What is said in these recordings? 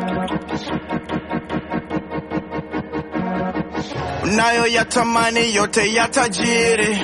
nayo yatamani yote ya tajiri.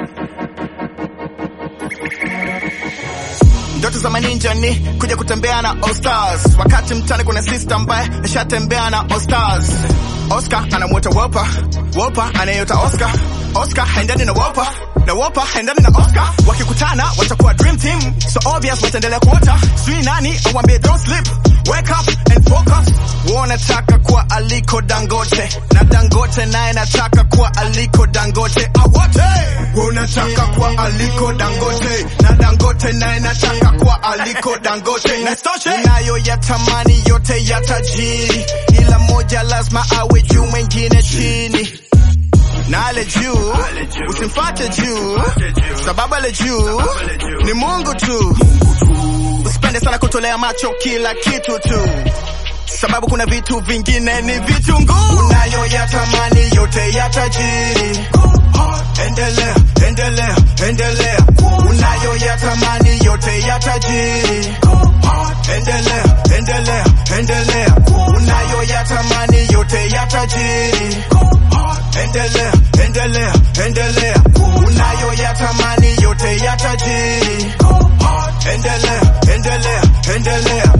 Ndoto za maninja ni kuja kutembea na All Stars, wakati mtani kuna sister ambaye nishatembea na All Stars. Oscar anamwota Wopa, Wopa anayota Oscar, Oscar haendani na Wopa na Wopa haendani na Oscar. Wakikutana watakuwa dream team, so obvious wataendelea kuota. Sijui nani awambie don't sleep, wake up and focus. Wanataka kuwa aliko Dangote na Dangote naye nataka kuwa aliko Dangote. Awote wanataka kuwa aliko Dangote na Dangote naye nataka kuwa aliko Dangote. Na stoshe nayo yatamani yote ya tajiri, ila moja lazima awe juu, mwengine chini na ale juu usimfate juu, sababu ale juu ni Mungu tu. Usipende sana kutolea macho kila kitu tu, sababu kuna vitu vingine ni vitunguu. Unayo yatamani yote ya tajiri, endelea endelea endelea. Unayo yatamani yote ya tajiri, endelea endelea endelea. Unayo yatamani yote ya tajiri endelea endelea endelea unayo yatamani yote ya tajiri endelea endelea endelea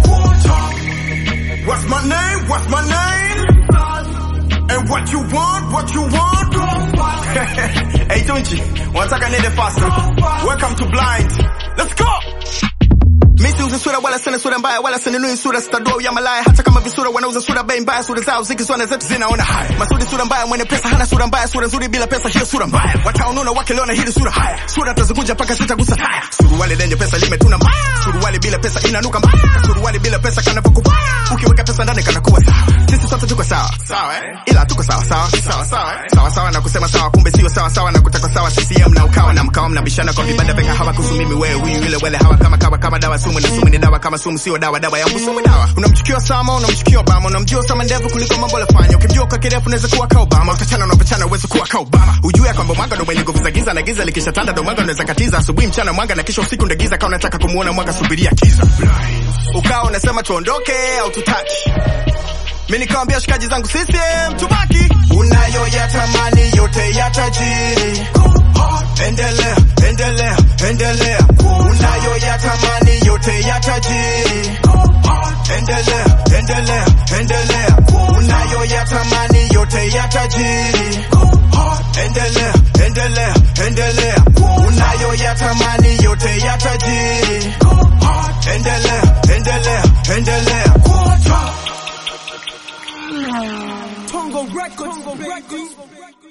What's my name? What's my name? And what you want? What you want? hey Tunchi, wanataka nende faster. Welcome to Blind. Let's go. Mimi siuzi sura wala sina sura mbaya wala sinunui sura sitadua ya malaya hata kama visura wanauza sura bei mbaya sura zao zikisona zetu zinaona haya masudi sura mbaya mwenye pesa hana sura mbaya sura nzuri bila pesa hiyo sura mbaya wataonuna wakiliona hili sura haya sura tazikunja mpaka zitagusa taya suruali lenye pesa limetuna mbaya suruali bila pesa inanuka mbaya suruali bila pesa kanapokupa ukiweka pesa ndani kanakuwa sawa sisi sote tuko sawa sawa eh ila tuko sawa sawa sawa sawa eh? sawa sawa na kusema sawa kumbe sio sawa sawa na kutaka sawa CCM na ukawa na mkawa mnabishana kwa vibanda venga hawa kusumimi wewe huyu yule wale hawa kama kawa kama dawa sumu na sumu ni dawa kama sumu sio dawa dawa yangu sumu dawa unamchukia Osama unamchukia Obama unamjua Osama ndevu kuliko mambo alifanya ukimjua kwa kirefu unaweza kuwa kama Obama utachana na utachana uweze kuwa kama Obama ujue kwamba mwanga ndo mwenye nguvu za giza na giza likishatanda ndo mwanga unaweza katiza asubuhi mchana mwanga na kisha usiku ndo giza kama unataka kumuona mwanga subiria kiza ukawa unasema tuondoke au tutaki mimi nikamwambia shikaji zangu CCM tubaki unayo yatamani yote ya tajiri endelea endelea endelea unayo yatamani yote ya tajiri endelea endelea endelea unayo yatamani yote ya tajiri endelea endelea endelea unayo yatamani yote ya tajiri endelea endelea endelea Tongo Records. Tongo Records.